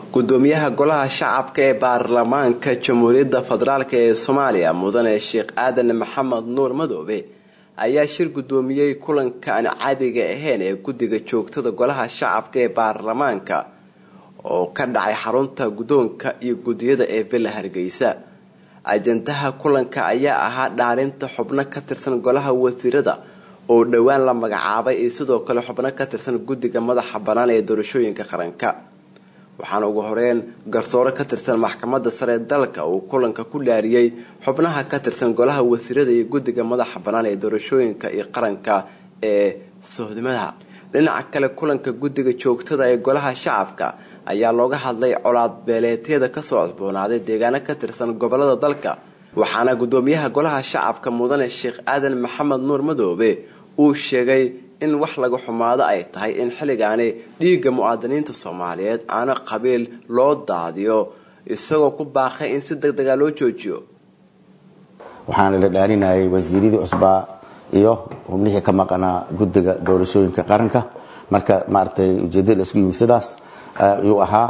gudoomiyaha golaha shacabka ee baarlamaanka jamhuuriyadda federaalk ee soomaaliya mudane sheekh aadan maxamed nuur madoobe ayaa shir gudoomiyey kulanka aan caadiga ahayn ee guddiga joogtada golaha shacabka ee baarlamaanka oo ka dhacay xarunta guddoonka iyo guddiyada ee villa hargeysa ajandaha kulanka ayaa ahaa dhaalinta xubno ka tirsan golaha wasiirada oo dhowaan la magacaabay iyo sidoo kale xubno ka tirsan guddiga madaxa bannaan ee doorashooyinka qaranka waxaana ugu horeyn garsoore ka tirsan maxkamadda sare dalka uu kulanka ku dhaariyey xubnaha ka tirsan golaha wasiirada iyo guddiga madaxa bannaan ee doorashooyinka iyo qaranka ee sohdimada dhinaca kale kulanka guddiga joogtada ee golaha shacabka ayaa looga hadlay colaad beeleetyada kasoo cusboonaaday deegaano ka tirsan gobolada dalka waxaana gudoomiyaha golaha shacabka mudane sheekh aadan maxamed nuur madoobe uu sheegay in wax laga xumaado ay tahay in xilligaani dhiigga muwaadiniinta soomaaliyeed aana qabiil loo daadiyo isagoo ku baaqay in si deg dega loo joojiyo waxaana la dhaarinayay wasiiradii cusbaa iyo xubnihii ka maqanaa guddiga doorashooyinka qaranka marka maaragtay ujeedada la isku yimid sidaas ayuu ahaa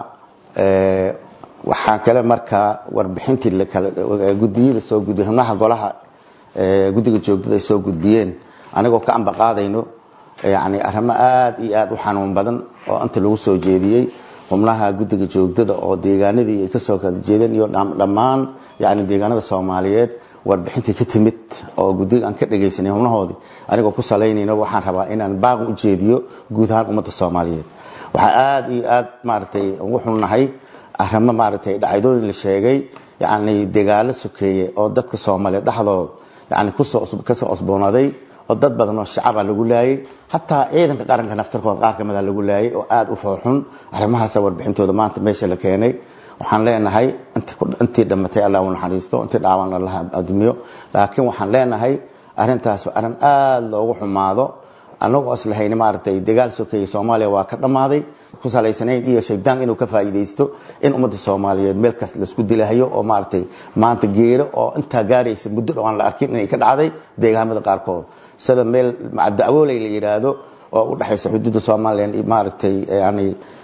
waxaa kale markaa warbixintii gudiyada soo gudbiy xubnaha golaha guddiga joogdada ay soo gudbiyeen anigoo ka ambaqaadayno yani arrimo aada iyo aada u xanuun badan oo inta lagu soo jeediyey xubnaha guddiga joogdada oo deegaanadii ay kasoo kala jeedeen iyo dhammaan yani deegaanada soomaaliyeed warbixintii ka timid oo guddiga aan ka dhagaysanay xubnahoodii anigoo ku salaynayno waxaan rabaa inaan baaq u jeediyo guud ahaan ummadda soomaaliyeed waxaa aada iyo aada maaragtay ugu xunnahay arrimo maaragtay dhacdooyin la sheegay yani dagaalo sokeeye oo dadka soomaaliyeed dhexdooda yani kasoo cusboonaaday oo dad badan oo shacaba lagu laayay hataa ciidanka qaranka naftarkooda qaar kamida lagu laayay oo aada u foorxun arrimahaasa warbixintooda maanta meesha la keenay waxaan leenahay intii dhamatay allah u naxariisto intii dhaawan allah admiyo laakiin waxaan leenahay arrintaas waa arrin aada loogu xumaado anagoo islahayn maaragtay dagaal sokeeye soomaaliya waa ka dhammaaday ku salaysanayn iyo shaydaan inuu ka faa'iidaysto in ummadda soomaaliyeed meel kas laisku dilahayo oo maaragtay maanta geero oo intaa gaaraysa muddo dhow aan la arkin inay ka dhacday deegaamada qaarkood sida meel dacwooley la yidhaahdo oo u dhexaysa xuduudda somalilan maaragtay yani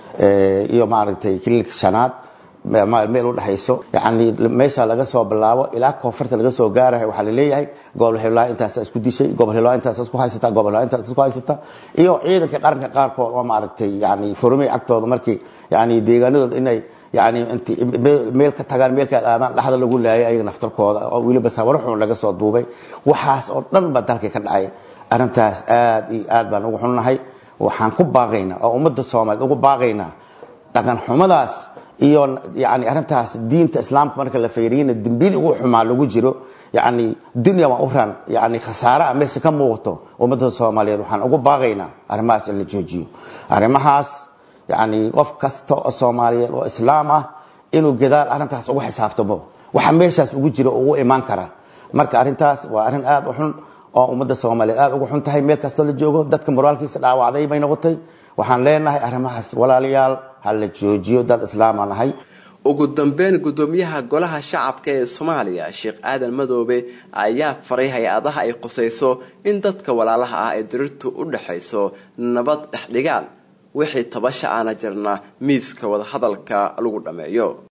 iyo maaragtay kililka shanaad meel udhexayso yani meesha laga soo bilaabo ilaa koonfurta laga soo gaarayo waxaa laleeyahay gobol hiblaa intaasa isku dishay gobol hiblaa intaas isku haysata gobol hiblaa intaas isku haysata iyo ciidanka qaranka qaarkood oo maaragtay yani furmay agtooda markii yani deegaanadooda inay yani int meel ka tagaan meelka aadaan dhexda lagu laayay ayaga naftarkooda oo weliba sawaro xun laga soo duubay waxaas oo dhan baa dalkii ka dhacay arrintaas aada iyo aad baan ugu xunnahay waxaan ku baaqaynaa oo ummadda soomaaliyeed ugu baaqaynaa dhaqan xumadaas iyo yani arrintaas diinta islaamka marka la feeriyana dembiyadii ugu xumaa lagu jiro yani dunya waa u ran yani khasaare a meesha ka muuqato ummadda soomaaliyeed waxaan ugu baaqaynaa arrimahaas in la joojiyo arrimahaas yani qof kasta oo soomaaliyeed oo islaam ah inuu gadaal arrintaas ugu xisaabtamo waxa meeshaas ugu jiro ugu imaan kara marka arrintaas waa arrin aada u xun oo ummadda soomaaliyeed aada ugu xun tahay meel kastoo la joogo dadka moraalkiisa dhaawacday bay noqotay waxaan leenahay arrimahaas walaalayaal ha la joojiyo dad islaamaan ahay ugu dambeyn gudoomiyaha golaha shacabka ee soomaaliya sheekh aadan madoobe ayaa faray hay-adaha ay qusayso in dadka walaalaha ah ee dirirtu u dhexayso nabad dhexdhigaan wixii tabasha aana jirna miiska wadahadalka lagu dhammeeyo